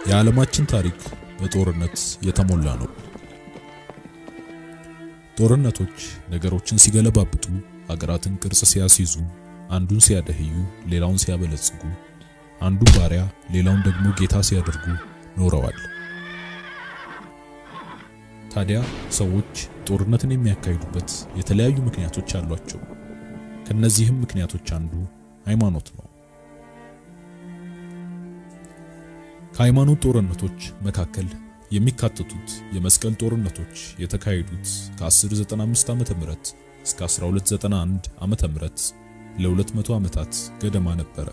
የዓለማችን ታሪክ በጦርነት የተሞላ ነው። ጦርነቶች ነገሮችን ሲገለባብጡ፣ ሀገራትን ቅርጽ ሲያስይዙ፣ አንዱን ሲያደህዩ፣ ሌላውን ሲያበለጽጉ፣ አንዱን ባሪያ ሌላውን ደግሞ ጌታ ሲያደርጉ ኖረዋል። ታዲያ ሰዎች ጦርነትን የሚያካሂዱበት የተለያዩ ምክንያቶች አሏቸው። ከነዚህም ምክንያቶች አንዱ ሃይማኖት ነው። ከሃይማኖት ጦርነቶች መካከል የሚካተቱት የመስቀል ጦርነቶች የተካሄዱት ከ1095 ዓመተ ምህረት እስከ 1291 ዓመተ ምህረት ለ200 ዓመታት ገደማ ነበረ።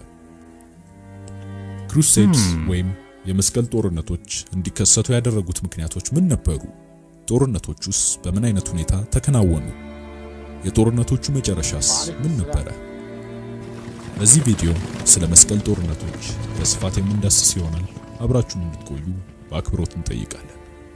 ክሩሴድስ ወይም የመስቀል ጦርነቶች እንዲከሰቱ ያደረጉት ምክንያቶች ምን ነበሩ? ጦርነቶቹስ በምን አይነት ሁኔታ ተከናወኑ? የጦርነቶቹ መጨረሻስ ምን ነበረ? በዚህ ቪዲዮ ስለ መስቀል ጦርነቶች በስፋት የምንዳስስ ይሆናል። አብራችሁን እንድትቆዩ በአክብሮት እንጠይቃለን።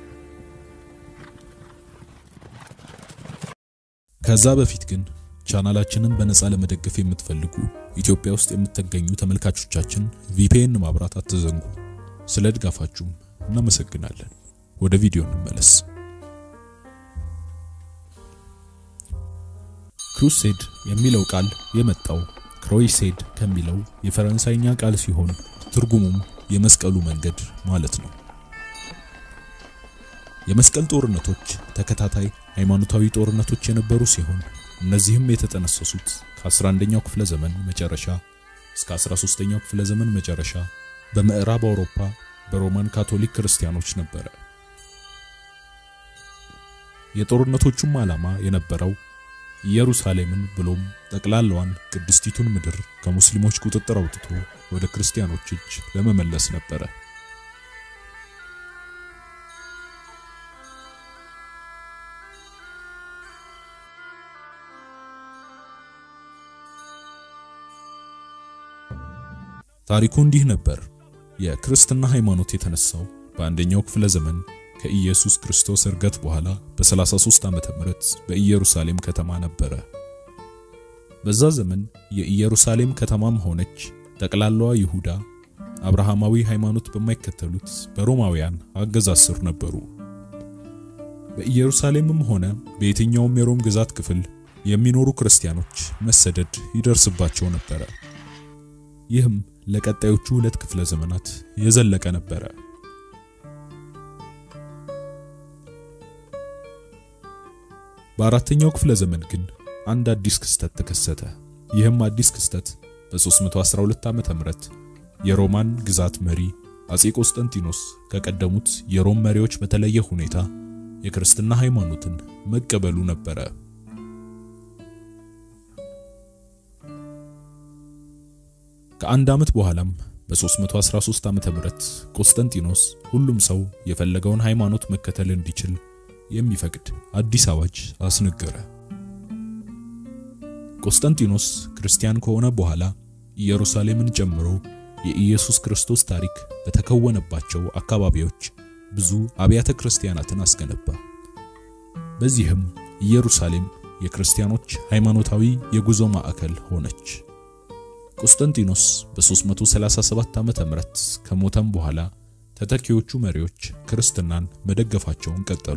ከዛ በፊት ግን ቻናላችንን በነፃ ለመደገፍ የምትፈልጉ ኢትዮጵያ ውስጥ የምትገኙ ተመልካቾቻችን ቪፒኤን ማብራት አትዘንጉ። ስለ ድጋፋችሁም እናመሰግናለን። ወደ ቪዲዮ እንመለስ። ክሩሴድ የሚለው ቃል የመጣው ክሮይሴድ ከሚለው የፈረንሳይኛ ቃል ሲሆን ትርጉሙም የመስቀሉ መንገድ ማለት ነው። የመስቀል ጦርነቶች ተከታታይ ሃይማኖታዊ ጦርነቶች የነበሩ ሲሆን እነዚህም የተጠነሰሱት ከ11ኛው ክፍለ ዘመን መጨረሻ እስከ 13ኛው ክፍለ ዘመን መጨረሻ በምዕራብ አውሮፓ በሮማን ካቶሊክ ክርስቲያኖች ነበረ። የጦርነቶቹም ዓላማ የነበረው ኢየሩሳሌምን ብሎም ጠቅላላዋን ቅድስቲቱን ምድር ከሙስሊሞች ቁጥጥር አውጥቶ ወደ ክርስቲያኖች እጅ ለመመለስ ነበረ። ታሪኩ እንዲህ ነበር። የክርስትና ሃይማኖት የተነሳው በአንደኛው ክፍለ ዘመን ከኢየሱስ ክርስቶስ እርገት በኋላ በ33 ዓመተ ምህረት በኢየሩሳሌም ከተማ ነበረ። በዛ ዘመን የኢየሩሳሌም ከተማም ሆነች ጠቅላላዋ ይሁዳ አብርሃማዊ ሃይማኖት በማይከተሉት በሮማውያን አገዛዝ ስር ነበሩ። በኢየሩሳሌምም ሆነ በየትኛውም የሮም ግዛት ክፍል የሚኖሩ ክርስቲያኖች መሰደድ ይደርስባቸው ነበረ። ይህም ለቀጣዮቹ ሁለት ክፍለ ዘመናት የዘለቀ ነበረ። በአራተኛው ክፍለ ዘመን ግን አንድ አዲስ ክስተት ተከሰተ። ይህም አዲስ ክስተት በ312 ዓመተ ምህረት የሮማን ግዛት መሪ አጼ ቆስጠንጢኖስ ከቀደሙት የሮም መሪዎች በተለየ ሁኔታ የክርስትና ሃይማኖትን መቀበሉ ነበረ። ከአንድ ዓመት በኋላም በ313 ዓመተ ምህረት ቆስጠንጢኖስ ሁሉም ሰው የፈለገውን ሃይማኖት መከተል እንዲችል የሚፈቅድ አዲስ አዋጅ አስነገረ። ቆስጠንጢኖስ ክርስቲያን ከሆነ በኋላ ኢየሩሳሌምን ጨምሮ የኢየሱስ ክርስቶስ ታሪክ በተከወነባቸው አካባቢዎች ብዙ አብያተ ክርስቲያናትን አስገነባ። በዚህም ኢየሩሳሌም የክርስቲያኖች ሃይማኖታዊ የጉዞ ማዕከል ሆነች። ቆስጠንጢኖስ በ337 ዓመተ ምህረት ከሞተም በኋላ ተተኪዎቹ መሪዎች ክርስትናን መደገፋቸውን ቀጠሉ።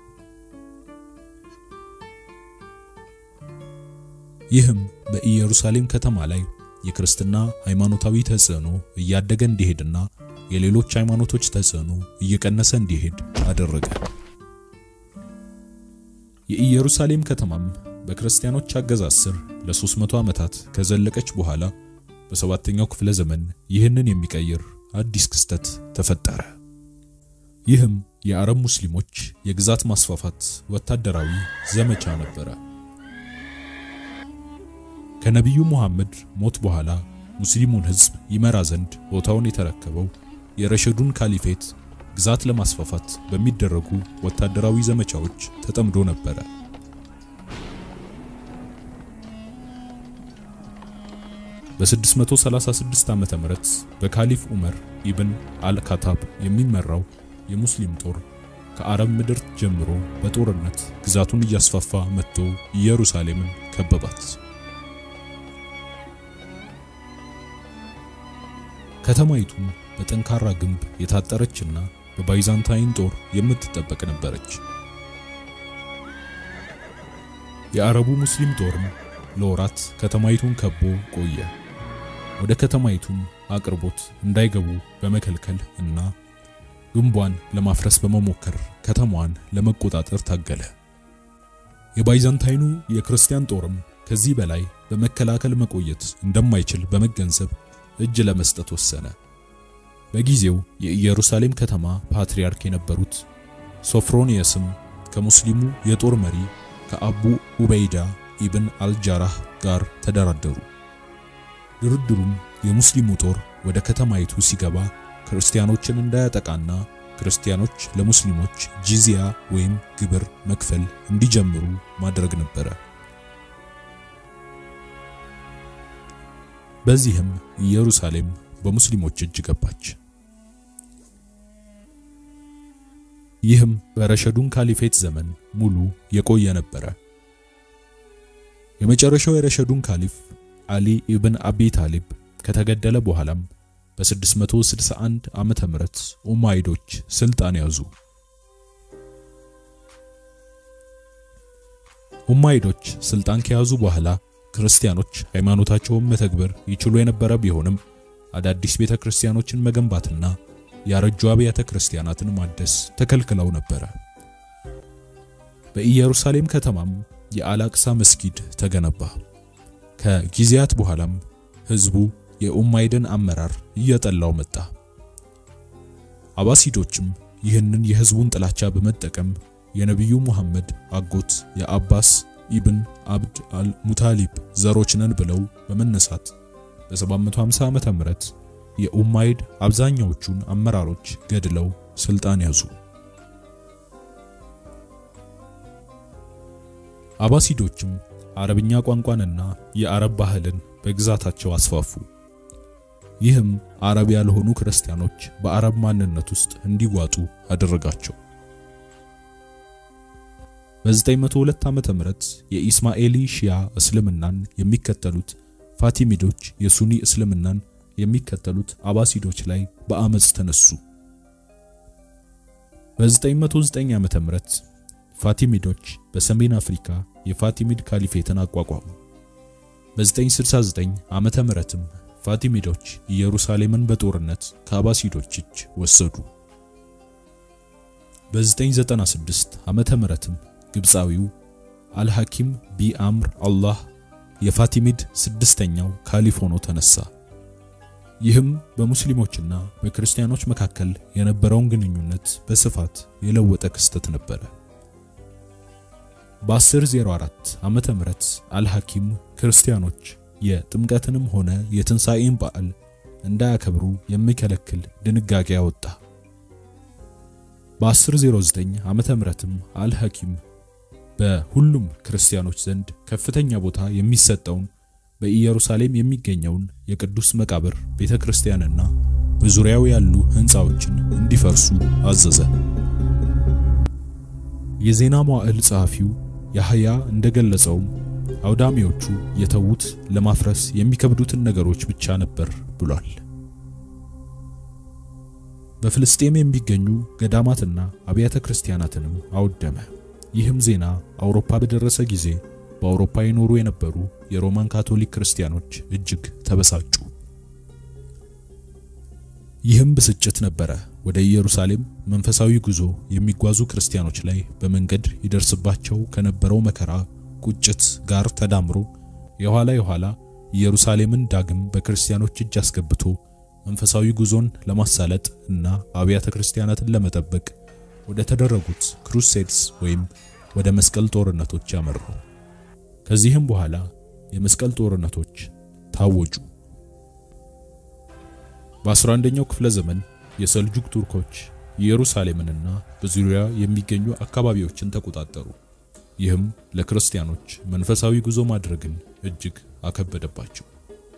ይህም በኢየሩሳሌም ከተማ ላይ የክርስትና ሃይማኖታዊ ተጽዕኖ እያደገ እንዲሄድና የሌሎች ሃይማኖቶች ተጽዕኖ እየቀነሰ እንዲሄድ አደረገ። የኢየሩሳሌም ከተማም በክርስቲያኖች አገዛዝ ስር ለ300 ዓመታት ከዘለቀች በኋላ በሰባተኛው ክፍለ ዘመን ይህንን የሚቀይር አዲስ ክስተት ተፈጠረ። ይህም የአረብ ሙስሊሞች የግዛት ማስፋፋት ወታደራዊ ዘመቻ ነበረ። ከነቢዩ ሙሐመድ ሞት በኋላ ሙስሊሙን ሕዝብ ይመራ ዘንድ ቦታውን የተረከበው የረሸዱን ካሊፌት ግዛት ለማስፋፋት በሚደረጉ ወታደራዊ ዘመቻዎች ተጠምዶ ነበረ። በ636 ዓመተ ምህረት በካሊፍ ዑመር ኢብን አልካታብ የሚመራው የሙስሊም ጦር ከአረብ ምድር ጀምሮ በጦርነት ግዛቱን እያስፋፋ መጥቶ ኢየሩሳሌምን ከበባት። ከተማይቱም በጠንካራ ግንብ የታጠረችና በባይዛንታይን ጦር የምትጠበቅ ነበረች። የአረቡ ሙስሊም ጦርም ለወራት ከተማይቱን ከቦ ቆየ። ወደ ከተማይቱም አቅርቦት እንዳይገቡ በመከልከል እና ግንቧን ለማፍረስ በመሞከር ከተማዋን ለመቆጣጠር ታገለ። የባይዛንታይኑ የክርስቲያን ጦርም ከዚህ በላይ በመከላከል መቆየት እንደማይችል በመገንዘብ እጅ ለመስጠት ወሰነ። በጊዜው የኢየሩሳሌም ከተማ ፓትርያርክ የነበሩት ሶፍሮኒየስም ከሙስሊሙ የጦር መሪ ከአቡ ኡበይዳ ኢብን አልጃራህ ጋር ተደራደሩ። ድርድሩም የሙስሊሙ ጦር ወደ ከተማይቱ ሲገባ ክርስቲያኖችን እንዳያጠቃና ክርስቲያኖች ለሙስሊሞች ጂዚያ ወይም ግብር መክፈል እንዲጀምሩ ማድረግ ነበረ። በዚህም ኢየሩሳሌም በሙስሊሞች እጅ ገባች። ይህም በረሸዱን ካሊፌት ዘመን ሙሉ የቆየ ነበረ። የመጨረሻው የረሸዱን ካሊፍ አሊ ኢብን አቢ ታሊብ ከተገደለ በኋላም በ661 ዓመተ ምህረት ኡማይዶች ስልጣን ያዙ። ኡማይዶች ስልጣን ከያዙ በኋላ ክርስቲያኖች ሃይማኖታቸውን መተግበር ይችሉ የነበረ ቢሆንም አዳዲስ ቤተ ክርስቲያኖችን መገንባትና ያረጁ አብያተ ክርስቲያናትን ማደስ ተከልክለው ነበረ። በኢየሩሳሌም ከተማም የአላቅሳ መስጊድ ተገነባ። ከጊዜያት በኋላም ህዝቡ የኡማይድን አመራር እየጠላው መጣ። አባሲዶችም ይህንን የህዝቡን ጥላቻ በመጠቀም የነቢዩ ሙሐመድ አጎት የአባስ ኢብን አብድ አል ሙታሊብ ዘሮች ነን ብለው በመነሳት በ750 ዓመተ ምህረት የኡማይድ አብዛኛዎቹን አመራሮች ገድለው ስልጣን ያዙ። አባሲዶችም አረብኛ ቋንቋንና የአረብ ባህልን በግዛታቸው አስፋፉ። ይህም አረብ ያልሆኑ ክርስቲያኖች በአረብ ማንነት ውስጥ እንዲዋጡ አደረጋቸው። በ902 ዓመተ ምህረት የኢስማኤሊ ሺያ እስልምናን የሚከተሉት ፋቲሚዶች የሱኒ እስልምናን የሚከተሉት አባሲዶች ላይ በአመጽ ተነሱ። በ909 ዓመተ ምህረት ፋቲሚዶች በሰሜን አፍሪካ የፋቲሚድ ካሊፌትን አቋቋሙ። በ969 ዓመተ ምህረትም ፋቲሚዶች ኢየሩሳሌምን በጦርነት ከአባሲዶች እጅ ወሰዱ። በ996 ዓመተ ምህረትም ግብፃዊው አልሐኪም ቢ አምር አላህ የፋቲሚድ ስድስተኛው ካሊፍ ሆኖ ተነሳ። ይህም በሙስሊሞችና በክርስቲያኖች መካከል የነበረውን ግንኙነት በስፋት የለወጠ ክስተት ነበረ። በ1004 ዓመተ ምህረት አልሐኪም ክርስቲያኖች የጥምቀትንም ሆነ የትንሣኤን በዓል እንዳያከብሩ የሚከለክል ድንጋጌ አወጣ። በ1009 ዓመተ ምህረትም አልሐኪም በሁሉም ክርስቲያኖች ዘንድ ከፍተኛ ቦታ የሚሰጠውን በኢየሩሳሌም የሚገኘውን የቅዱስ መቃብር ቤተክርስቲያንና በዙሪያው ያሉ ሕንፃዎችን እንዲፈርሱ አዘዘ። የዜና መዋዕል ጸሐፊው ያህያ እንደገለጸውም አውዳሚዎቹ የተዉት ለማፍረስ የሚከብዱትን ነገሮች ብቻ ነበር ብሏል። በፍልስጤም የሚገኙ ገዳማትና አብያተ ክርስቲያናትንም አወደመ። ይህም ዜና አውሮፓ በደረሰ ጊዜ በአውሮፓ ይኖሩ የነበሩ የሮማን ካቶሊክ ክርስቲያኖች እጅግ ተበሳጩ። ይህም ብስጭት ነበረ ወደ ኢየሩሳሌም መንፈሳዊ ጉዞ የሚጓዙ ክርስቲያኖች ላይ በመንገድ ይደርስባቸው ከነበረው መከራ ቁጭት ጋር ተዳምሮ የኋላ የኋላ ኢየሩሳሌምን ዳግም በክርስቲያኖች እጅ አስገብቶ መንፈሳዊ ጉዞን ለማሳለጥ እና አብያተ ክርስቲያናትን ለመጠበቅ ወደ ተደረጉት ክሩሴድስ ወይም ወደ መስቀል ጦርነቶች ያመሩ። ከዚህም በኋላ የመስቀል ጦርነቶች ታወጁ። በ11ኛው ክፍለ ዘመን የሰልጁክ ቱርኮች ኢየሩሳሌምንና በዙሪያ የሚገኙ አካባቢዎችን ተቆጣጠሩ። ይህም ለክርስቲያኖች መንፈሳዊ ጉዞ ማድረግን እጅግ አከበደባቸው።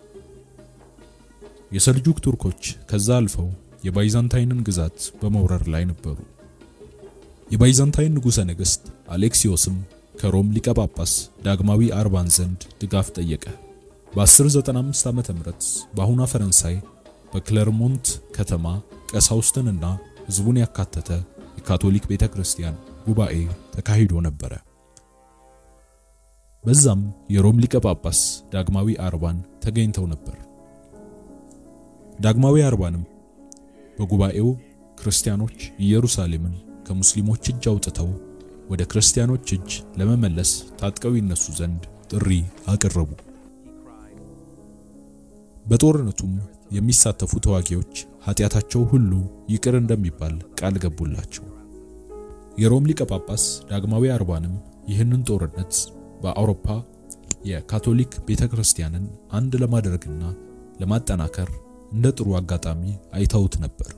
የሰልጁክ ቱርኮች ከዛ አልፈው የባይዛንታይንን ግዛት በመውረር ላይ ነበሩ። የባይዛንታይን ንጉሠ ነገሥት አሌክሲዮስም ከሮም ሊቀ ጳጳስ ዳግማዊ አርባን ዘንድ ድጋፍ ጠየቀ። በ1095 ዓመተ ምህረት በአሁኗ ፈረንሳይ በክለርሞንት ከተማ ቀሳውስትንና ሕዝቡን ያካተተ የካቶሊክ ቤተክርስቲያን ጉባኤ ተካሂዶ ነበረ። በዛም የሮም ሊቀ ጳጳስ ዳግማዊ አርባን ተገኝተው ነበር። ዳግማዊ አርባንም በጉባኤው ክርስቲያኖች ኢየሩሳሌምን ከሙስሊሞች እጅ አውጥተው ወደ ክርስቲያኖች እጅ ለመመለስ ታጥቀው ይነሱ ዘንድ ጥሪ አቀረቡ። በጦርነቱም የሚሳተፉ ተዋጊዎች ኃጢአታቸው ሁሉ ይቅር እንደሚባል ቃል ገቡላቸው። የሮም ሊቀ ጳጳስ ዳግማዊ አርባንም ይህንን ጦርነት በአውሮፓ የካቶሊክ ቤተክርስቲያንን አንድ ለማድረግና ለማጠናከር እንደ ጥሩ አጋጣሚ አይተውት ነበር።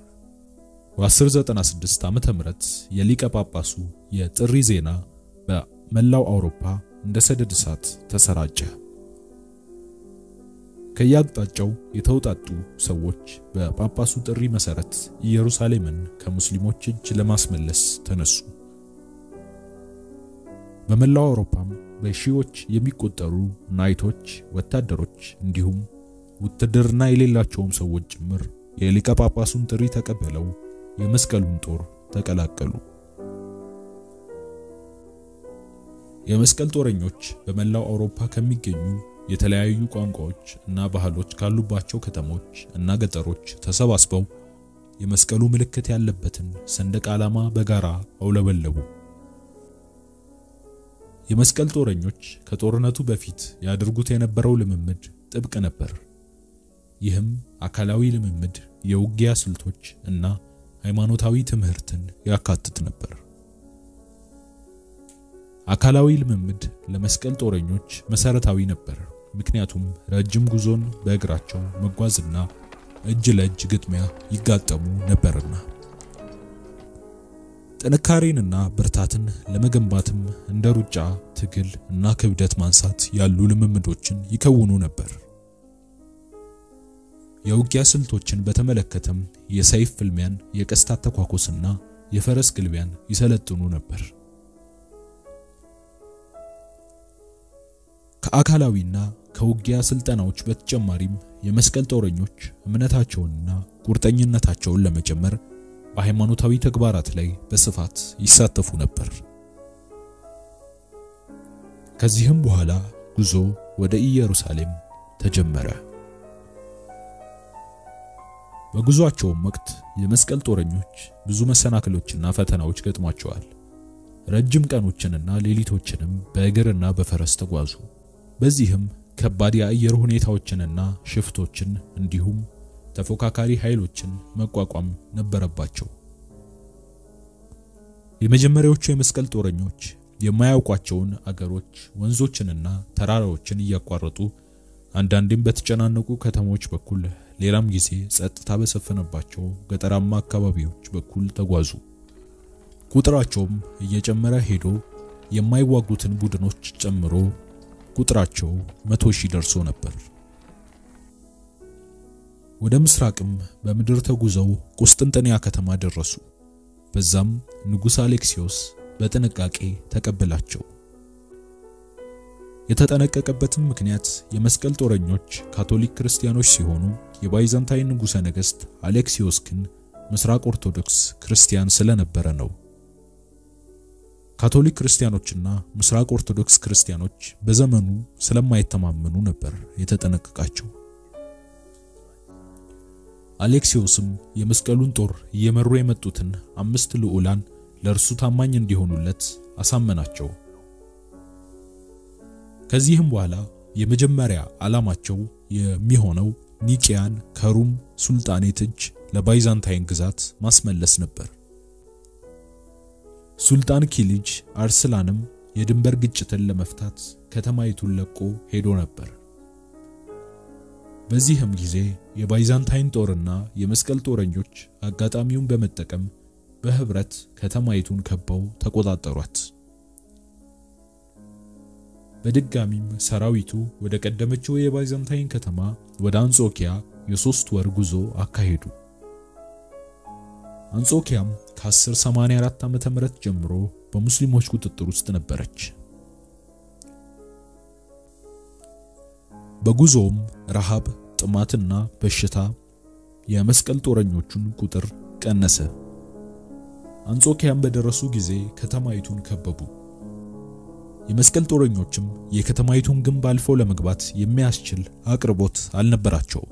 በ1096 ዓመተ ምህረት የሊቀ ጳጳሱ የጥሪ ዜና በመላው አውሮፓ እንደ ሰደድ እሳት ተሰራጨ። ከየአቅጣጫው የተውጣጡ ሰዎች በጳጳሱ ጥሪ መሰረት ኢየሩሳሌምን ከሙስሊሞች እጅ ለማስመለስ ተነሱ። በመላው አውሮፓም በሺዎች የሚቆጠሩ ናይቶች፣ ወታደሮች እንዲሁም ውትድርና የሌላቸውም ሰዎች ጭምር የሊቀ ጳጳሱን ጥሪ ተቀበለው የመስቀሉን ጦር ተቀላቀሉ። የመስቀል ጦረኞች በመላው አውሮፓ ከሚገኙ የተለያዩ ቋንቋዎች እና ባህሎች ካሉባቸው ከተሞች እና ገጠሮች ተሰባስበው የመስቀሉ ምልክት ያለበትን ሰንደቅ ዓላማ በጋራ አውለበለቡ። የመስቀል ጦረኞች ከጦርነቱ በፊት ያደርጉት የነበረው ልምምድ ጥብቅ ነበር። ይህም አካላዊ ልምምድ፣ የውጊያ ስልቶች እና ሃይማኖታዊ ትምህርትን ያካትት ነበር። አካላዊ ልምምድ ለመስቀል ጦረኞች መሰረታዊ ነበር፣ ምክንያቱም ረጅም ጉዞን በእግራቸው መጓዝና እጅ ለእጅ ግጥሚያ ይጋጠሙ ነበርና። ጥንካሬንና ብርታትን ለመገንባትም እንደ ሩጫ፣ ትግል እና ክብደት ማንሳት ያሉ ልምምዶችን ይከውኑ ነበር። የውጊያ ስልቶችን በተመለከተም የሰይፍ ፍልሚያን፣ የቀስት አተኳኮስና የፈረስ ግልቢያን ይሰለጥኑ ነበር። ከአካላዊና ከውጊያ ስልጠናዎች በተጨማሪም የመስቀል ጦረኞች እምነታቸውንና ቁርጠኝነታቸውን ለመጨመር በሃይማኖታዊ ተግባራት ላይ በስፋት ይሳተፉ ነበር። ከዚህም በኋላ ጉዞ ወደ ኢየሩሳሌም ተጀመረ። በጉዟቸውም ወቅት የመስቀል ጦረኞች ብዙ መሰናክሎችና ፈተናዎች ገጥሟቸዋል። ረጅም ቀኖችንና ሌሊቶችንም በእግርና በፈረስ ተጓዙ። በዚህም ከባድ የአየር ሁኔታዎችንና ሽፍቶችን እንዲሁም ተፎካካሪ ኃይሎችን መቋቋም ነበረባቸው። የመጀመሪያዎቹ የመስቀል ጦረኞች የማያውቋቸውን አገሮች፣ ወንዞችንና ተራራዎችን እያቋረጡ አንዳንዴም በተጨናነቁ ከተሞች በኩል ሌላም ጊዜ ጸጥታ በሰፈነባቸው ገጠራማ አካባቢዎች በኩል ተጓዙ። ቁጥራቸውም እየጨመረ ሄዶ የማይዋጉትን ቡድኖች ጨምሮ ቁጥራቸው መቶ ሺህ ደርሶ ነበር። ወደ ምስራቅም በምድር ተጉዘው ቁስጥንጥንያ ከተማ ደረሱ። በዛም ንጉሥ አሌክሲዮስ በጥንቃቄ ተቀበላቸው። የተጠነቀቀበትም ምክንያት የመስቀል ጦረኞች ካቶሊክ ክርስቲያኖች ሲሆኑ የባይዛንታይን ንጉሠ ነገሥት አሌክሲዮስ ግን ምስራቅ ኦርቶዶክስ ክርስቲያን ስለነበረ ነው። ካቶሊክ ክርስቲያኖችና ምስራቅ ኦርቶዶክስ ክርስቲያኖች በዘመኑ ስለማይተማመኑ ነበር የተጠነቀቃቸው። አሌክሲዮስም የመስቀሉን ጦር እየመሩ የመጡትን አምስት ልዑላን ለእርሱ ታማኝ እንዲሆኑለት አሳመናቸው። ከዚህም በኋላ የመጀመሪያ ዓላማቸው የሚሆነው ኒቂያን ከሩም ሱልጣኔት እጅ ለባይዛንታይን ግዛት ማስመለስ ነበር። ሱልጣን ኪሊጅ አርስላንም የድንበር ግጭትን ለመፍታት ከተማይቱን ለቆ ሄዶ ነበር። በዚህም ጊዜ የባይዛንታይን ጦርና የመስቀል ጦረኞች አጋጣሚውን በመጠቀም በህብረት ከተማይቱን ከበው ተቆጣጠሯት። በድጋሚም ሰራዊቱ ወደ ቀደመችው የባይዛንታይን ከተማ ወደ አንጾኪያ የሶስት ወር ጉዞ አካሄዱ። አንጾኪያም ከ1084 ዓመተ ምህረት ጀምሮ በሙስሊሞች ቁጥጥር ውስጥ ነበረች። በጉዞውም ረሃብ፣ ጥማትና በሽታ የመስቀል ጦረኞቹን ቁጥር ቀነሰ። አንጾኪያም በደረሱ ጊዜ ከተማይቱን ከበቡ። የመስቀል ጦረኞችም የከተማይቱን ግንብ አልፈው ለመግባት የሚያስችል አቅርቦት አልነበራቸውም።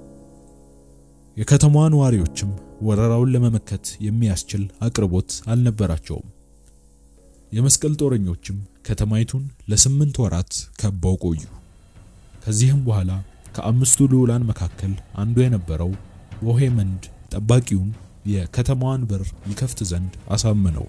የከተማዋ ነዋሪዎችም ወረራውን ለመመከት የሚያስችል አቅርቦት አልነበራቸውም። የመስቀል ጦረኞችም ከተማይቱን ለስምንት ወራት ከበው ቆዩ። ከዚህም በኋላ ከአምስቱ ልዑላን መካከል አንዱ የነበረው ቦሄመንድ ጠባቂውን የከተማዋን በር ይከፍት ዘንድ አሳመነው።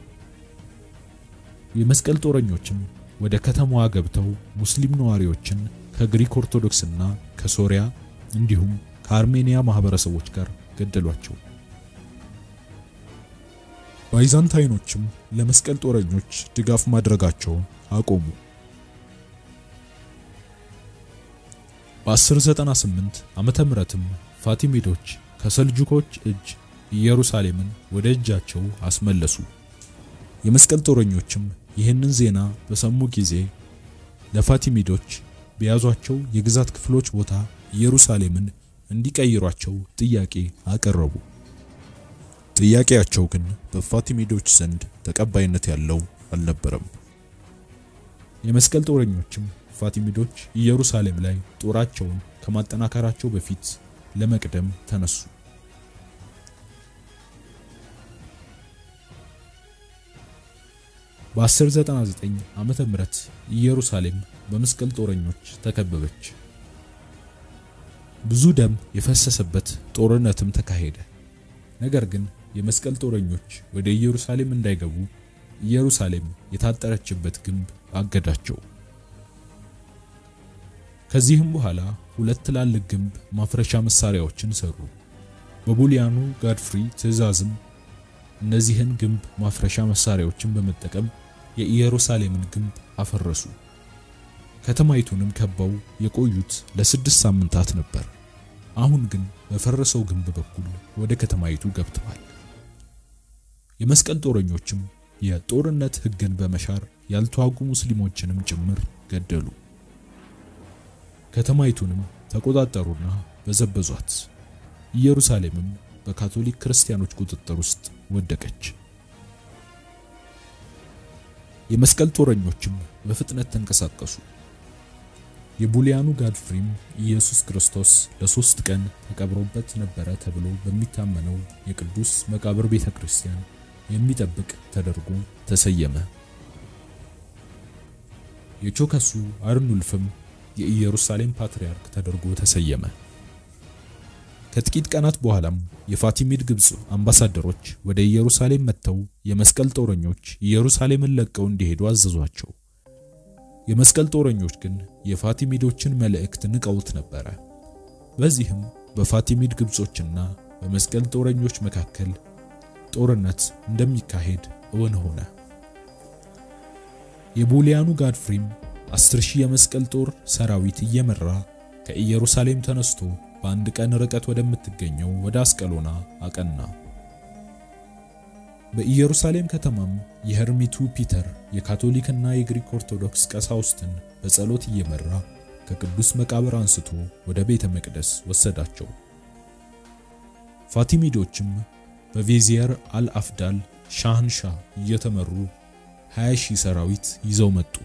የመስቀል ጦረኞችም ወደ ከተማዋ ገብተው ሙስሊም ነዋሪዎችን ከግሪክ ኦርቶዶክስና ከሶሪያ እንዲሁም ከአርሜኒያ ማህበረሰቦች ጋር ገደሏቸው። ባይዛንታይኖችም ለመስቀል ጦረኞች ድጋፍ ማድረጋቸውን አቆሙ። በ1098 ዓመተ ምህረትም ፋቲሚዶች ከሰልጁኮች እጅ ኢየሩሳሌምን ወደ እጃቸው አስመለሱ። የመስቀል ጦረኞችም ይህንን ዜና በሰሙ ጊዜ ለፋቲሚዶች በያዟቸው የግዛት ክፍሎች ቦታ ኢየሩሳሌምን እንዲቀይሯቸው ጥያቄ አቀረቡ። ጥያቄያቸው ግን በፋቲሚዶች ዘንድ ተቀባይነት ያለው አልነበረም። የመስቀል ጦረኞችም ፋቲሚዶች ኢየሩሳሌም ላይ ጦራቸውን ከማጠናከራቸው በፊት ለመቅደም ተነሱ። በ1099 ዓመተ ምህረት ኢየሩሳሌም በመስቀል ጦረኞች ተከበበች። ብዙ ደም የፈሰሰበት ጦርነትም ተካሄደ። ነገር ግን የመስቀል ጦረኞች ወደ ኢየሩሳሌም እንዳይገቡ ኢየሩሳሌም የታጠረችበት ግንብ አገዳቸው። ከዚህም በኋላ ሁለት ትላልቅ ግንብ ማፍረሻ መሳሪያዎችን ሰሩ። በቡሊያኑ ጋድፍሪ ትዕዛዝም እነዚህን ግንብ ማፍረሻ መሳሪያዎችን በመጠቀም የኢየሩሳሌምን ግንብ አፈረሱ። ከተማይቱንም ከበው የቆዩት ለስድስት ሳምንታት ነበር። አሁን ግን በፈረሰው ግንብ በኩል ወደ ከተማይቱ ገብተዋል። የመስቀል ጦረኞችም የጦርነት ሕግን በመሻር ያልተዋጉ ሙስሊሞችንም ጭምር ገደሉ። ከተማይቱንም ተቆጣጠሩና በዘበዟት። ኢየሩሳሌምም በካቶሊክ ክርስቲያኖች ቁጥጥር ውስጥ ወደቀች። የመስቀል ጦረኞችም በፍጥነት ተንቀሳቀሱ። የቡሊያኑ ጋድፍሪም ኢየሱስ ክርስቶስ ለሶስት ቀን ተቀብሮበት ነበረ ተብሎ በሚታመነው የቅዱስ መቃብር ቤተ ክርስቲያን የሚጠብቅ ተደርጎ ተሰየመ። የቾከሱ አርኑልፍም የኢየሩሳሌም ፓትርያርክ ተደርጎ ተሰየመ። ከጥቂት ቀናት በኋላም የፋቲሚድ ግብጽ አምባሳደሮች ወደ ኢየሩሳሌም መጥተው የመስቀል ጦረኞች ኢየሩሳሌምን ለቀው እንዲሄዱ አዘዟቸው። የመስቀል ጦረኞች ግን የፋቲሚዶችን መልእክት ንቀውት ነበረ። በዚህም በፋቲሚድ ግብጾችና በመስቀል ጦረኞች መካከል ጦርነት እንደሚካሄድ እውን ሆነ። የቡሊያኑ ጋድፍሪም አስር ሺህ የመስቀል ጦር ሰራዊት እየመራ ከኢየሩሳሌም ተነስቶ በአንድ ቀን ርቀት ወደምትገኘው ወደ አስቀሎና አቀና። በኢየሩሳሌም ከተማም የሄርሚቱ ፒተር የካቶሊክና የግሪክ ኦርቶዶክስ ቀሳውስትን በጸሎት እየመራ ከቅዱስ መቃብር አንስቶ ወደ ቤተ መቅደስ ወሰዳቸው። ፋቲሚዶችም በቬዚየር አልአፍዳል ሻህንሻ እየተመሩ 20 ሺህ ሰራዊት ይዘው መጡ።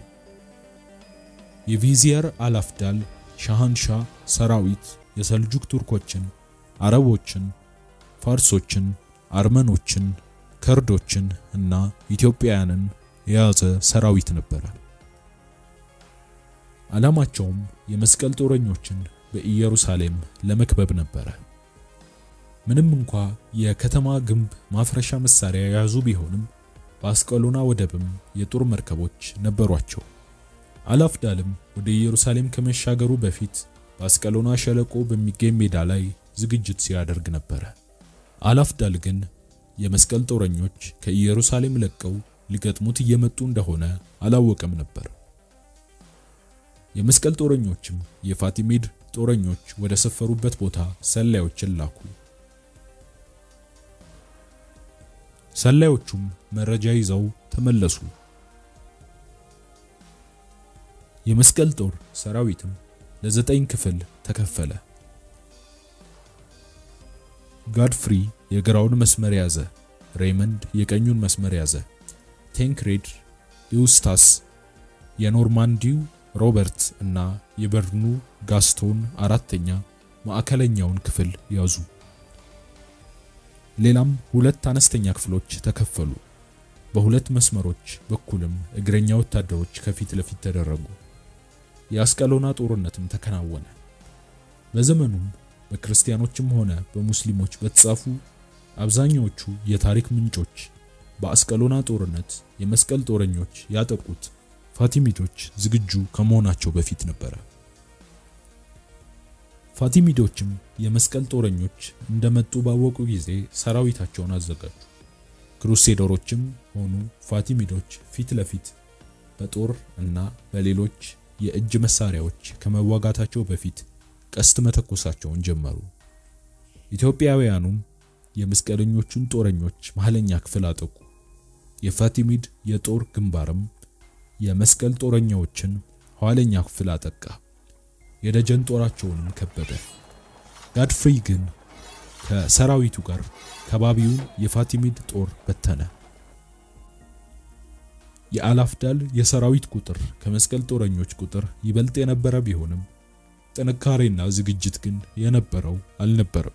የቪዚየር አልአፍዳል ሻህንሻ ሰራዊት የሰልጁክ ቱርኮችን፣ አረቦችን፣ ፋርሶችን፣ አርመኖችን፣ ከርዶችን እና ኢትዮጵያውያንን የያዘ ሰራዊት ነበረ። ዓላማቸውም የመስቀል ጦረኞችን በኢየሩሳሌም ለመክበብ ነበረ። ምንም እንኳ የከተማ ግንብ ማፍረሻ መሳሪያ የያዙ ቢሆንም በአስቀሎና ወደብም የጦር መርከቦች ነበሯቸው። አላፍዳልም ወደ ኢየሩሳሌም ከመሻገሩ በፊት በአስቀሎና ሸለቆ በሚገኝ ሜዳ ላይ ዝግጅት ሲያደርግ ነበረ። አላፍዳል ግን የመስቀል ጦረኞች ከኢየሩሳሌም ለቀው ሊገጥሙት እየመጡ እንደሆነ አላወቀም ነበር። የመስቀል ጦረኞችም የፋቲሚድ ጦረኞች ወደ ሰፈሩበት ቦታ ሰላዮችን ላኩ። ሰላዮቹም መረጃ ይዘው ተመለሱ። የመስቀል ጦር ሰራዊትም ለዘጠኝ ክፍል ተከፈለ። ጋድፍሪ የግራውን መስመር ያዘ፣ ሬይመንድ የቀኙን መስመር ያዘ። ቴንክሬድ፣ ኢውስታስ፣ የኖርማንዲው ሮበርት እና የበርኑ ጋስቶን አራተኛ ማዕከለኛውን ክፍል ያዙ። ሌላም ሁለት አነስተኛ ክፍሎች ተከፈሉ። በሁለት መስመሮች በኩልም እግረኛ ወታደሮች ከፊት ለፊት ተደረጉ። የአስቀሎና ጦርነትም ተከናወነ። በዘመኑም በክርስቲያኖችም ሆነ በሙስሊሞች በተጻፉ አብዛኛዎቹ የታሪክ ምንጮች በአስቀሎና ጦርነት የመስቀል ጦረኞች ያጠቁት ፋቲሚዶች ዝግጁ ከመሆናቸው በፊት ነበረ። ፋቲሚዶችም የመስቀል ጦረኞች እንደመጡ ባወቁ ጊዜ ሰራዊታቸውን አዘጋጁ። ክሩሴደሮችም ሆኑ ፋቲሚዶች ፊት ለፊት በጦር እና በሌሎች የእጅ መሳሪያዎች ከመዋጋታቸው በፊት ቀስት መተኮሳቸውን ጀመሩ። ኢትዮጵያውያኑም የመስቀለኞቹን ጦረኞች መሀለኛ ክፍል አጠቁ። የፋቲሚድ የጦር ግንባርም የመስቀል ጦረኛዎችን ኋለኛ ክፍል አጠቃ። የደጀን ጦራቸውንም ከበበ። ጋድፍሪ ግን ከሰራዊቱ ጋር ከባቢውን የፋቲሚድ ጦር በተነ። የአላፍዳል የሰራዊት ቁጥር ከመስቀል ጦረኞች ቁጥር ይበልጥ የነበረ ቢሆንም ጥንካሬና ዝግጅት ግን የነበረው አልነበረም።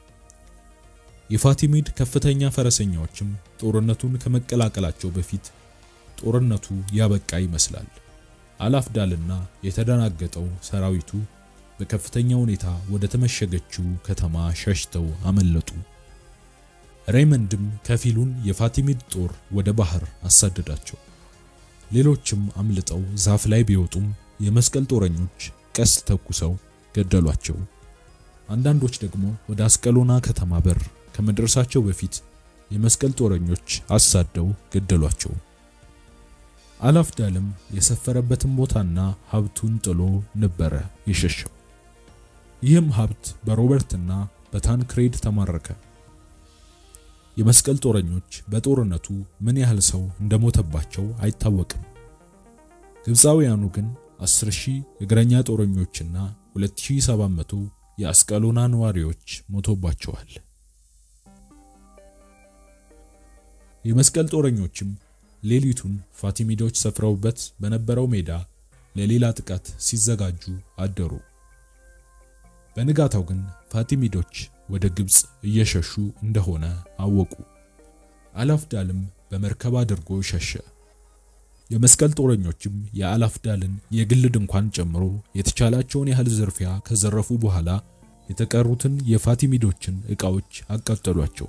የፋቲሚድ ከፍተኛ ፈረሰኛዎችም ጦርነቱን ከመቀላቀላቸው በፊት ጦርነቱ ያበቃ ይመስላል። አላፍዳልና የተደናገጠው ሰራዊቱ በከፍተኛ ሁኔታ ወደ ተመሸገችው ከተማ ሸሽተው አመለጡ። ሬይመንድም ከፊሉን የፋቲሚድ ጦር ወደ ባህር አሳደዳቸው። ሌሎችም አምልጠው ዛፍ ላይ ቢወጡም የመስቀል ጦረኞች ቀስት ተኩሰው ገደሏቸው። አንዳንዶች ደግሞ ወደ አስቀሎና ከተማ በር ከመድረሳቸው በፊት የመስቀል ጦረኞች አሳደው ገደሏቸው። አላፍዳልም የሰፈረበትን ቦታና ሀብቱን ጥሎ ነበረ የሸሸው። ይህም ሀብት በሮበርትና በታንክሬድ ተማረከ። የመስቀል ጦረኞች በጦርነቱ ምን ያህል ሰው እንደሞተባቸው አይታወቅም። ግብፃውያኑ ግን 10000 እግረኛ ጦረኞችና 2700 የአስቀሎና ነዋሪዎች ሞቶባቸዋል። የመስቀል ጦረኞችም ሌሊቱን ፋቲሚዶች ሰፍረውበት በነበረው ሜዳ ለሌላ ጥቃት ሲዘጋጁ አደሩ። በንጋታው ግን ፋቲሚዶች ወደ ግብፅ እየሸሹ እንደሆነ አወቁ። አላፍዳልም በመርከብ አድርጎ ሸሸ። የመስቀል ጦረኞችም የአላፍዳልን የግል ድንኳን ጨምሮ የተቻላቸውን ያህል ዝርፊያ ከዘረፉ በኋላ የተቀሩትን የፋቲሚዶችን ዕቃዎች አቃጠሏቸው።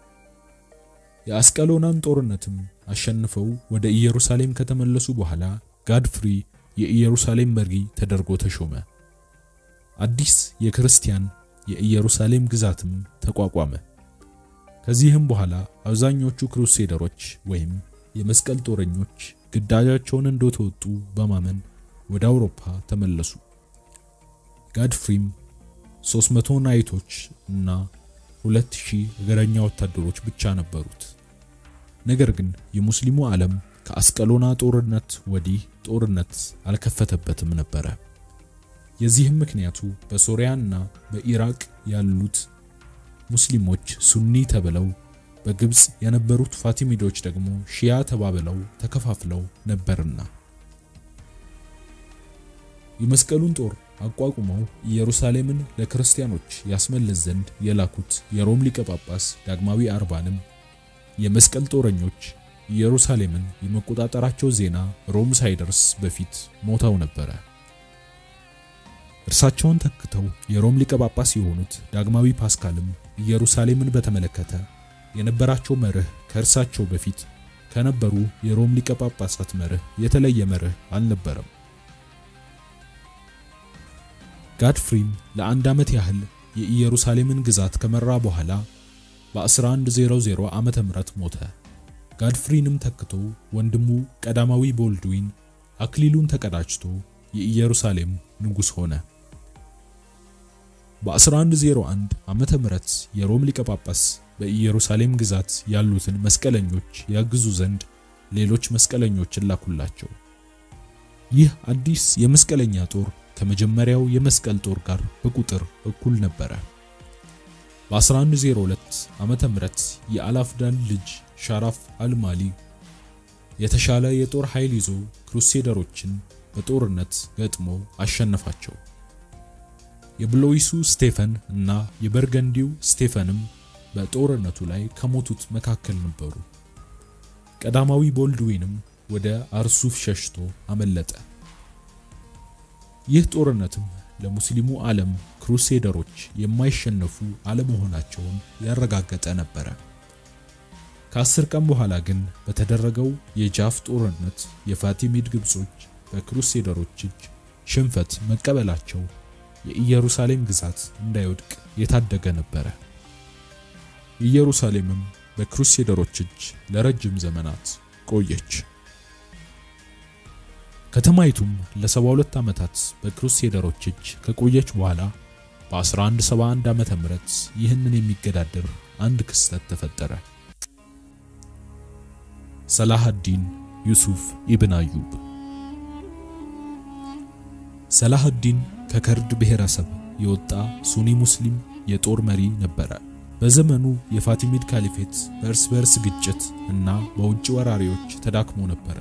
የአስቀሎናን ጦርነትም አሸንፈው ወደ ኢየሩሳሌም ከተመለሱ በኋላ ጋድፍሪ የኢየሩሳሌም መሪ ተደርጎ ተሾመ። አዲስ የክርስቲያን የኢየሩሳሌም ግዛትም ተቋቋመ። ከዚህም በኋላ አብዛኞቹ ክሩሴደሮች ወይም የመስቀል ጦረኞች ግዳጃቸውን እንደተወጡ በማመን ወደ አውሮፓ ተመለሱ። ጋድፍሪም 300 ናይቶች እና 2000 እግረኛ ወታደሮች ብቻ ነበሩት። ነገር ግን የሙስሊሙ ዓለም ከአስቀሎና ጦርነት ወዲህ ጦርነት አልከፈተበትም ነበረ። የዚህም ምክንያቱ በሶሪያና በኢራቅ ያሉት ሙስሊሞች ሱኒ ተብለው በግብፅ የነበሩት ፋቲሚዶች ደግሞ ሺያ ተባብለው ተከፋፍለው ነበርና። የመስቀሉን ጦር አቋቁመው ኢየሩሳሌምን ለክርስቲያኖች ያስመልስ ዘንድ የላኩት የሮም ሊቀ ጳጳስ ዳግማዊ አርባንም የመስቀል ጦረኞች ኢየሩሳሌምን የመቆጣጠራቸው ዜና ሮም ሳይደርስ በፊት ሞተው ነበረ። እርሳቸውን ተክተው የሮም ሊቀ ጳጳስ የሆኑት ዳግማዊ ፓስካልም ኢየሩሳሌምን በተመለከተ የነበራቸው መርህ ከእርሳቸው በፊት ከነበሩ የሮም ሊቀ ጳጳሳት መርህ የተለየ መርህ አልነበረም። ጋድፍሪም ለአንድ ዓመት ያህል የኢየሩሳሌምን ግዛት ከመራ በኋላ በ1100 ዓመተ ምህረት ሞተ። ጋድፍሪንም ተክቶ ወንድሙ ቀዳማዊ ቦልድዊን አክሊሉን ተቀዳጅቶ የኢየሩሳሌም ንጉሥ ሆነ። በ1101 ዓመተ ምህረት የሮም ሊቀ ጳጳስ በኢየሩሳሌም ግዛት ያሉትን መስቀለኞች ያግዙ ዘንድ ሌሎች መስቀለኞችን ላኩላቸው። ይህ አዲስ የመስቀለኛ ጦር ከመጀመሪያው የመስቀል ጦር ጋር በቁጥር እኩል ነበረ። በ1102 ዓመተ ምህረት የአላፍዳን ልጅ ሻራፍ አልማሊ የተሻለ የጦር ኃይል ይዞ ክሩሴደሮችን በጦርነት ገጥሞ አሸነፋቸው። የብሎይሱ ስቴፈን እና የበርገንዲው ስቴፈንም በጦርነቱ ላይ ከሞቱት መካከል ነበሩ። ቀዳማዊ ቦልድዊንም ወደ አርሱፍ ሸሽቶ አመለጠ። ይህ ጦርነትም ለሙስሊሙ ዓለም ክሩሴደሮች የማይሸነፉ አለመሆናቸውን ያረጋገጠ ነበረ። ከአስር ቀን በኋላ ግን በተደረገው የጃፍ ጦርነት የፋቲሚድ ግብጾች በክሩሴደሮች እጅ ሽንፈት መቀበላቸው የኢየሩሳሌም ግዛት እንዳይወድቅ የታደገ ነበረ። ኢየሩሳሌምም በክሩሴደሮች እጅ ለረጅም ዘመናት ቆየች። ከተማይቱም ለ72 ዓመታት በክሩሴደሮች እጅ ከቆየች በኋላ በ1171 ዓመተ ምህረት ይህንን የሚገዳደር አንድ ክስተት ተፈጠረ። ሰላሃዲን ዩሱፍ ኢብን አዩብ። ሰላሃዲን ከከርድ ብሔረሰብ የወጣ ሱኒ ሙስሊም የጦር መሪ ነበረ። በዘመኑ የፋቲሚድ ካሊፌት በእርስ በእርስ ግጭት እና በውጭ ወራሪዎች ተዳክሞ ነበረ።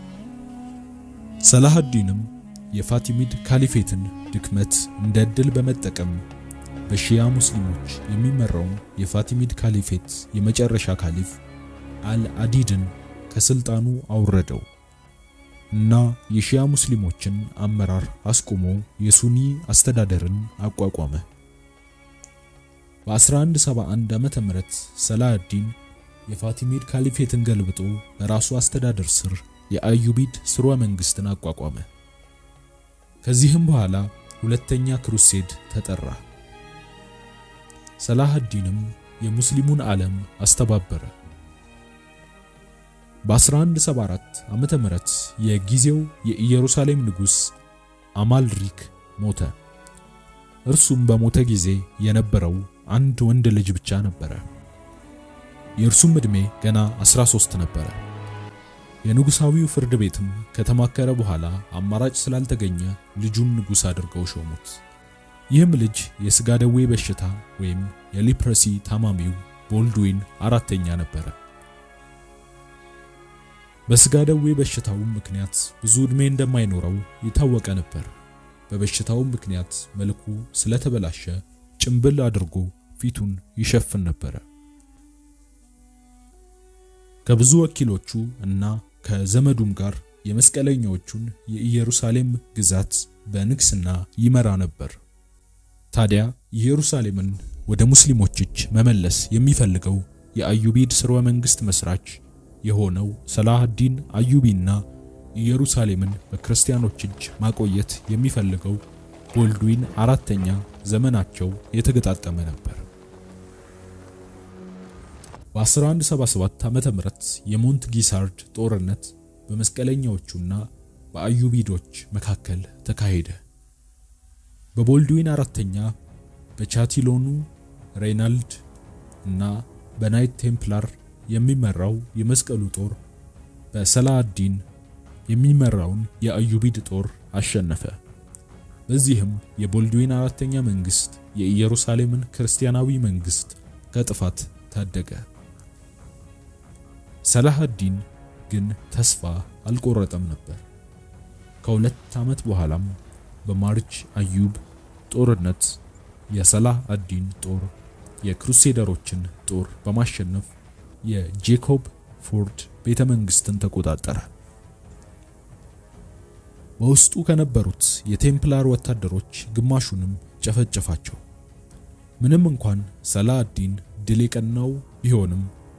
ሰላሃዲንም የፋቲሚድ ካሊፌትን ድክመት እንደ ዕድል በመጠቀም በሺያ ሙስሊሞች የሚመራውን የፋቲሚድ ካሊፌት የመጨረሻ ካሊፍ አልአዲድን ከስልጣኑ አውረደው እና የሺያ ሙስሊሞችን አመራር አስቆሞ የሱኒ አስተዳደርን አቋቋመ። በ1171 ዓመተ ምህረት ሰላሃዲን የፋቲሚድ ካሊፌትን ገልብጦ በራሱ አስተዳደር ስር የአዩቢድ ስርወ መንግስትን አቋቋመ። ከዚህም በኋላ ሁለተኛ ክሩሴድ ተጠራ። ሰላሃዲንም የሙስሊሙን ዓለም አስተባበረ። በ1174 ዓመተ ምህረት የጊዜው የኢየሩሳሌም ንጉሥ አማልሪክ ሞተ። እርሱም በሞተ ጊዜ የነበረው አንድ ወንድ ልጅ ብቻ ነበረ። የእርሱም ዕድሜ ገና 13 ነበረ። የንጉሳዊው ፍርድ ቤትም ከተማከረ በኋላ አማራጭ ስላልተገኘ ልጁን ንጉሥ አድርገው ሾሙት። ይህም ልጅ የሥጋ ደዌ በሽታ ወይም የሊፕረሲ ታማሚው ቦልድዊን አራተኛ ነበረ። በሥጋ ደዌ በሽታውም ምክንያት ብዙ ዕድሜ እንደማይኖረው የታወቀ ነበር። በበሽታውም ምክንያት መልኩ ስለተበላሸ ጭምብል አድርጎ ፊቱን ይሸፍን ነበረ። ከብዙ ወኪሎቹ እና ከዘመዱም ጋር የመስቀለኛዎቹን የኢየሩሳሌም ግዛት በንግስና ይመራ ነበር። ታዲያ ኢየሩሳሌምን ወደ ሙስሊሞች እጅ መመለስ የሚፈልገው የአዩቢድ ስርወ መንግስት መስራች የሆነው ሰላሃዲን አዩቢና ኢየሩሳሌምን በክርስቲያኖች እጅ ማቆየት የሚፈልገው ቦልድዊን አራተኛ ዘመናቸው የተገጣጠመ ነበር። በ1177 ዓመተ ምህረት የሞንት ጊሳርድ ጦርነት በመስቀለኛዎቹና በአዩቢዶች መካከል ተካሄደ። በቦልድዊን አራተኛ በቻቲሎኑ ሬይናልድ እና በናይት ቴምፕላር የሚመራው የመስቀሉ ጦር በሰላሃዲን የሚመራውን የአዩቢድ ጦር አሸነፈ። በዚህም የቦልድዊን አራተኛ መንግስት የኢየሩሳሌምን ክርስቲያናዊ መንግስት ከጥፋት ታደገ። ሰላሃዲን ግን ተስፋ አልቆረጠም ነበር። ከሁለት ዓመት በኋላም በማርች አዩብ ጦርነት የሰላህ አዲን ጦር የክሩሴደሮችን ጦር በማሸነፍ የጄኮብ ፎርድ ቤተ መንግስትን ተቆጣጠረ። በውስጡ ከነበሩት የቴምፕላር ወታደሮች ግማሹንም ጨፈጨፋቸው። ምንም እንኳን ሰላሃዲን ድል የቀናው ቢሆንም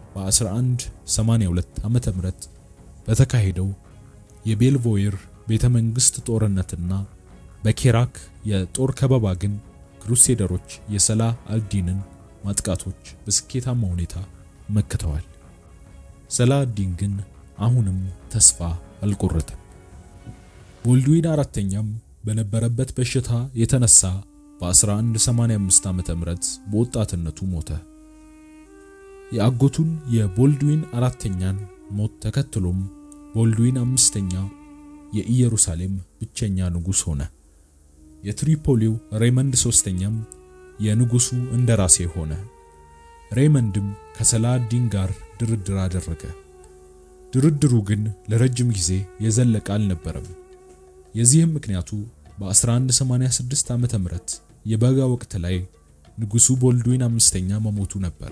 በ1182 ዓመተ ምህረት በተካሄደው የቤልቮይር ቤተ መንግስት ጦርነትና በኬራክ የጦር ከበባ ግን ክሩሴደሮች የሰላህ አልዲንን ማጥቃቶች በስኬታማ ሁኔታ መክተዋል። ሰላሃዲን ግን አሁንም ተስፋ አልቆረጠም። ቦልድዊን አራተኛም በነበረበት በሽታ የተነሳ በ1185 ዓመተ ምህረት በወጣትነቱ ሞተ። የአጎቱን የቦልድዊን አራተኛን ሞት ተከትሎም ቦልድዊን አምስተኛ የኢየሩሳሌም ብቸኛ ንጉሥ ሆነ። የትሪፖሊው ሬመንድ ሶስተኛም የንጉሱ እንደራሴ ሆነ። ሬይመንድም ከሰላሃዲን ጋር ድርድር አደረገ። ድርድሩ ግን ለረጅም ጊዜ የዘለቀ አልነበረም። የዚህም ምክንያቱ በ1186 ዓመተ ምህረት የበጋ ወቅት ላይ ንጉሱ ቦልድዊን አምስተኛ መሞቱ ነበረ።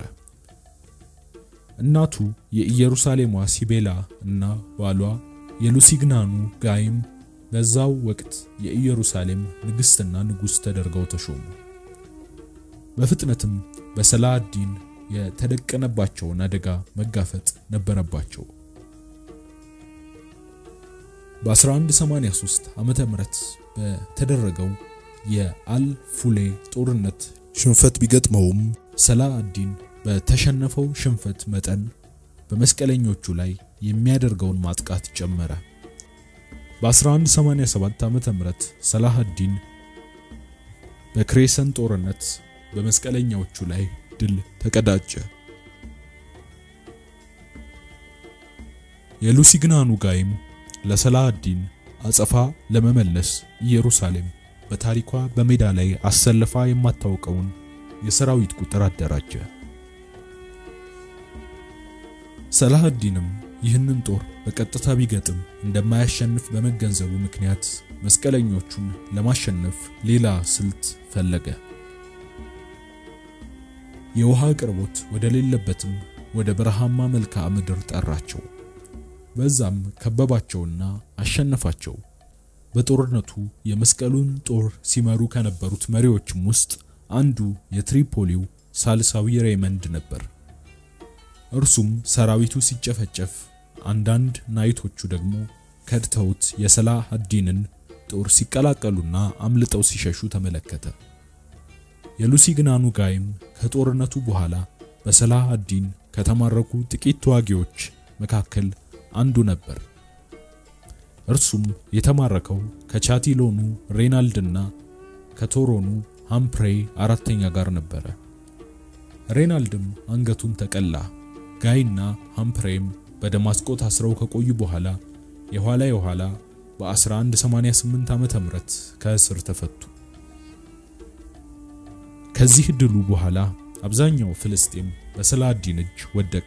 እናቱ የኢየሩሳሌሟ ሲቤላ እና ባሏ የሉሲግናኑ ጋይም በዛው ወቅት የኢየሩሳሌም ንግስትና ንጉስ ተደርገው ተሾሙ። በፍጥነትም በሰላሃዲን የተደቀነባቸውን አደጋ መጋፈጥ ነበረባቸው። በ1183 ዓመተ ምህረት በተደረገው የአልፉሌ ጦርነት ሽንፈት ቢገጥመውም ሰላሃዲን በተሸነፈው ሽንፈት መጠን በመስቀለኞቹ ላይ የሚያደርገውን ማጥቃት ጨመረ። በ1187 ዓመተ ምህረት ሰላሃዲን በክሬሰን ጦርነት በመስቀለኛዎቹ ላይ ድል ተቀዳጀ። የሉሲግናኑ ጋይም ለሰላሃዲን አጸፋ ለመመለስ ኢየሩሳሌም በታሪኳ በሜዳ ላይ አሰልፋ የማታውቀውን የሰራዊት ቁጥር አደራጀ። ሰላሃዲንም ይህንን ጦር በቀጥታ ቢገጥም እንደማያሸንፍ በመገንዘቡ ምክንያት መስቀለኞቹን ለማሸነፍ ሌላ ስልት ፈለገ። የውሃ አቅርቦት ወደ ሌለበትም ወደ በረሃማ መልክዓ ምድር ጠራቸው። በዛም ከበባቸውና አሸነፋቸው። በጦርነቱ የመስቀሉን ጦር ሲመሩ ከነበሩት መሪዎችም ውስጥ አንዱ የትሪፖሊው ሳልሳዊ ሬይመንድ ነበር። እርሱም ሰራዊቱ ሲጨፈጨፍ፣ አንዳንድ ናይቶቹ ደግሞ ከድተውት የሰላሃዲንን ጦር ሲቀላቀሉና አምልጠው ሲሸሹ ተመለከተ። የሉሲግናኑ ጋይም ከጦርነቱ በኋላ በሰላሃዲን ከተማረኩ ጥቂት ተዋጊዎች መካከል አንዱ ነበር። እርሱም የተማረከው ከቻቲሎኑ ሬናልድና ከቶሮኑ ሃምፕሬ አራተኛ ጋር ነበረ። ሬናልድም አንገቱን ተቀላ። ጋይና ሃምፕሬም በደማስቆ ታስረው ከቆዩ በኋላ የኋላ የኋላ በ1188 ዓመተ ምህረት ከእስር ተፈቱ። ከዚህ ድሉ በኋላ አብዛኛው ፍልስጤም በሰላሃዲን እጅ ወደቀ።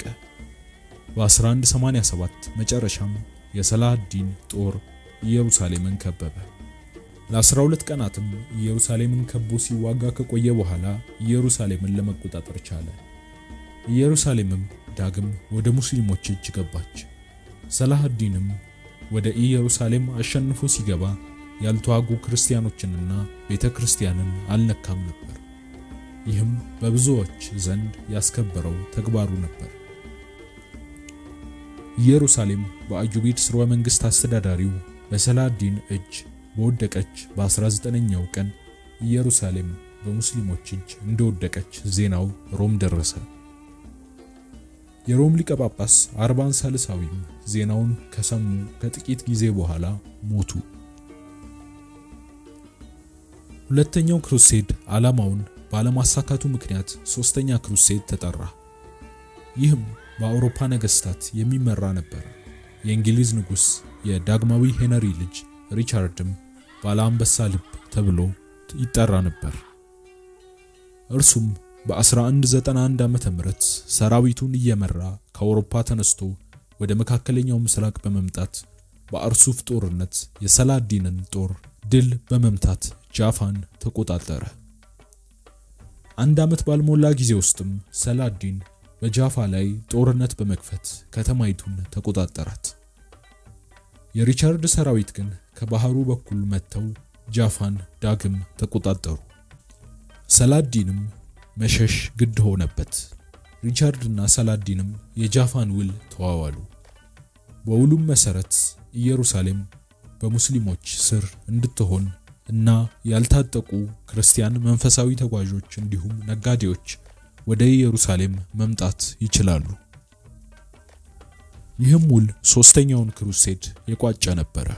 በ1187 መጨረሻም የሰላሃዲን ጦር ኢየሩሳሌምን ከበበ። ለ12 ቀናትም ኢየሩሳሌምን ከቦ ሲዋጋ ከቆየ በኋላ ኢየሩሳሌምን ለመቆጣጠር ቻለ። ኢየሩሳሌምም ዳግም ወደ ሙስሊሞች እጅ ገባች። ሰላሃዲንም ወደ ኢየሩሳሌም አሸንፎ ሲገባ ያልተዋጉ ክርስቲያኖችንና ቤተ ክርስቲያንን አልነካም ነበር። ይህም በብዙዎች ዘንድ ያስከበረው ተግባሩ ነበር። ኢየሩሳሌም በአዩቢድ ስርወ መንግስት አስተዳዳሪው በሰላሃዲን እጅ በወደቀች በ19ኛው ቀን ኢየሩሳሌም በሙስሊሞች እጅ እንደወደቀች ዜናው ሮም ደረሰ። የሮም ሊቀ ጳጳስ አርባን ሳልሳዊም ዜናውን ከሰሙ ከጥቂት ጊዜ በኋላ ሞቱ። ሁለተኛው ክሩሴድ ዓላማውን ባለማሳካቱ ምክንያት ሶስተኛ ክሩሴድ ተጠራ። ይህም በአውሮፓ ነገስታት የሚመራ ነበር። የእንግሊዝ ንጉስ የዳግማዊ ሄነሪ ልጅ ሪቻርድም ባለ አንበሳ ልብ ተብሎ ይጠራ ነበር። እርሱም በ1191 ዓመተ ምህረት ሰራዊቱን እየመራ ከአውሮፓ ተነስቶ ወደ መካከለኛው ምስራቅ በመምጣት በአርሱፍ ጦርነት የሰላዲንን ጦር ድል በመምታት ጃፋን ተቆጣጠረ። አንድ ዓመት ባልሞላ ጊዜ ውስጥም ሰላዲን በጃፋ ላይ ጦርነት በመክፈት ከተማይቱን ተቆጣጠራት። የሪቻርድ ሰራዊት ግን ከባህሩ በኩል መጥተው ጃፋን ዳግም ተቆጣጠሩ። ሰላዲንም መሸሽ ግድ ሆነበት። ሪቻርድና ሰላዲንም የጃፋን ውል ተዋዋሉ። በውሉም መሰረት ኢየሩሳሌም በሙስሊሞች ስር እንድትሆን እና ያልታጠቁ ክርስቲያን መንፈሳዊ ተጓዦች እንዲሁም ነጋዴዎች ወደ ኢየሩሳሌም መምጣት ይችላሉ። ይህም ውል ሶስተኛውን ክሩሴድ የቋጨ ነበረ።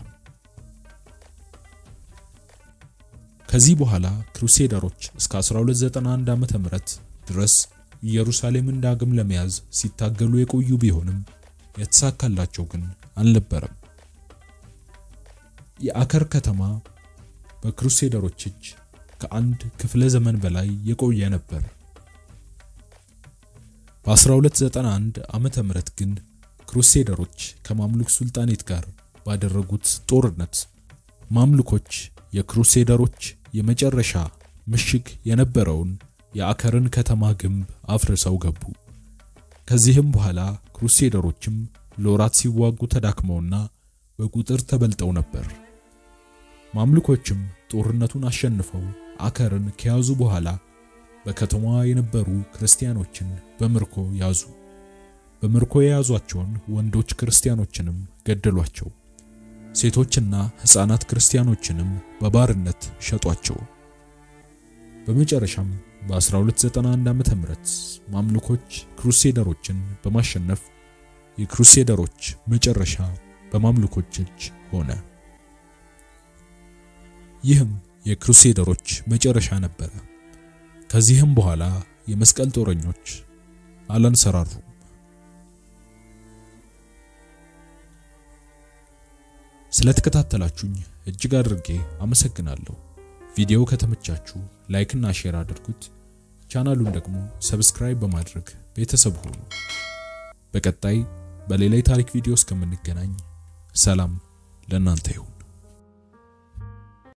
ከዚህ በኋላ ክሩሴደሮች እስከ 1291 ዓመተ ምህረት ድረስ ኢየሩሳሌምን ዳግም ለመያዝ ሲታገሉ የቆዩ ቢሆንም የተሳካላቸው ግን አልነበረም። የአከር ከተማ በክሩሴደሮች እጅ ከአንድ ክፍለ ዘመን በላይ የቆየ ነበር። በ1291 ዓመተ ምህረት ግን ክሩሴደሮች ከማምሉክ ሱልጣኔት ጋር ባደረጉት ጦርነት ማምሉኮች የክሩሴደሮች የመጨረሻ ምሽግ የነበረውን የአከርን ከተማ ግንብ አፍርሰው ገቡ። ከዚህም በኋላ ክሩሴደሮችም ለወራት ሲዋጉ ተዳክመውና በቁጥር ተበልጠው ነበር። ማምሉኮችም ጦርነቱን አሸንፈው አከርን ከያዙ በኋላ በከተማዋ የነበሩ ክርስቲያኖችን በምርኮ ያዙ። በምርኮ የያዟቸውን ወንዶች ክርስቲያኖችንም ገደሏቸው። ሴቶችና ሕፃናት ክርስቲያኖችንም በባርነት ሸጧቸው። በመጨረሻም በ1291 ዓመተ ምህረት ማምሉኮች ክሩሴደሮችን በማሸነፍ የክሩሴደሮች መጨረሻ በማምሉኮች እጅ ሆነ። ይህም የክሩሴደሮች መጨረሻ ነበረ። ከዚህም በኋላ የመስቀል ጦረኞች አላንሰራሩም። ስለተከታተላችሁኝ እጅግ አድርጌ አመሰግናለሁ። ቪዲዮው ከተመቻችሁ ላይክ እና ሼር አድርጉት። ቻናሉን ደግሞ ሰብስክራይብ በማድረግ ቤተሰብ ሁኑ። በቀጣይ በሌላ የታሪክ ቪዲዮ እስከምንገናኝ ሰላም ለእናንተ ይሁን።